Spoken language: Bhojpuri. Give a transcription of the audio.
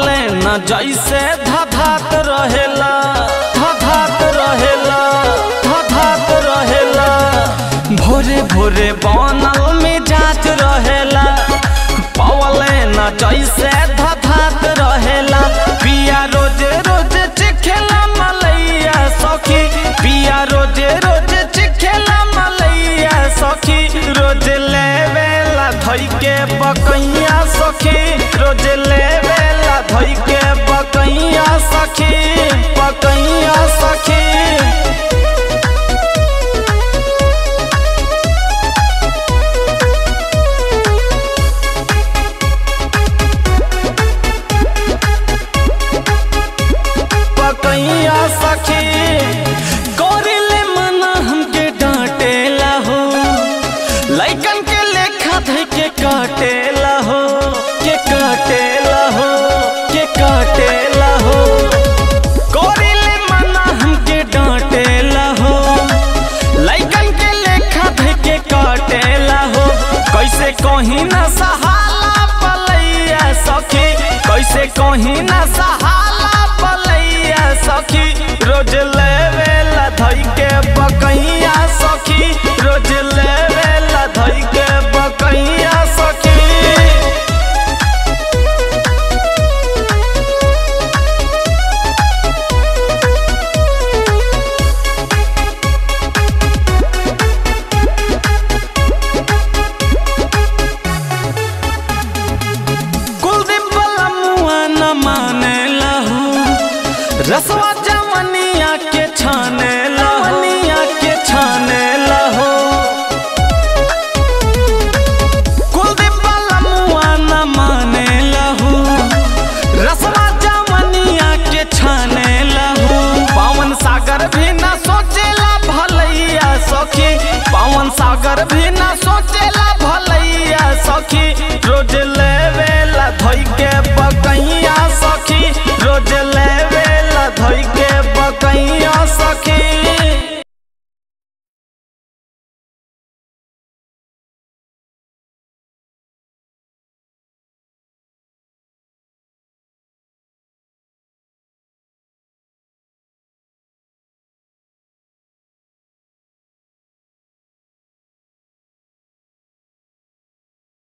पवले न जैसे धधात रहेला धधात रहेला धधात रहेला भोरे भोरे बनल मिजाज रहेला पवले न जैसे धधात रहेला पिया रोजे रोजे चिखेला मलैया सखी पिया रोजे रोजे चिखेला मलैया सखी रोज लेवेला धई के बकैया सखी रोज लेवेला धई के बकैया सखी बकैया सखी पकैया सखी कोरिले मना हमके डांटेला हो लइकन के लेखा धइ के काटेला हो के काटेला हो के काटेला हो कोरिले मना हमके डांटेला हो लइकन के लेखा धइ के काटेला हो कैसे कहीं ना सहाला पलैया सखी कैसे कहीं ना सहाला पलैया सखी रोज लेवेला धई के बकैया सखी रोज लेवेला धई के बकैया सखी कुलदीप वाला मुआ न माने लहू रसवा जवनिया के छाने लहनिया के छाने लहो कुलदीप वाला मुआ न माने लहू रसवा जवनिया के छाने लहू पवन सागर भी न सोचेला भलैया सखी पवन सागर भी न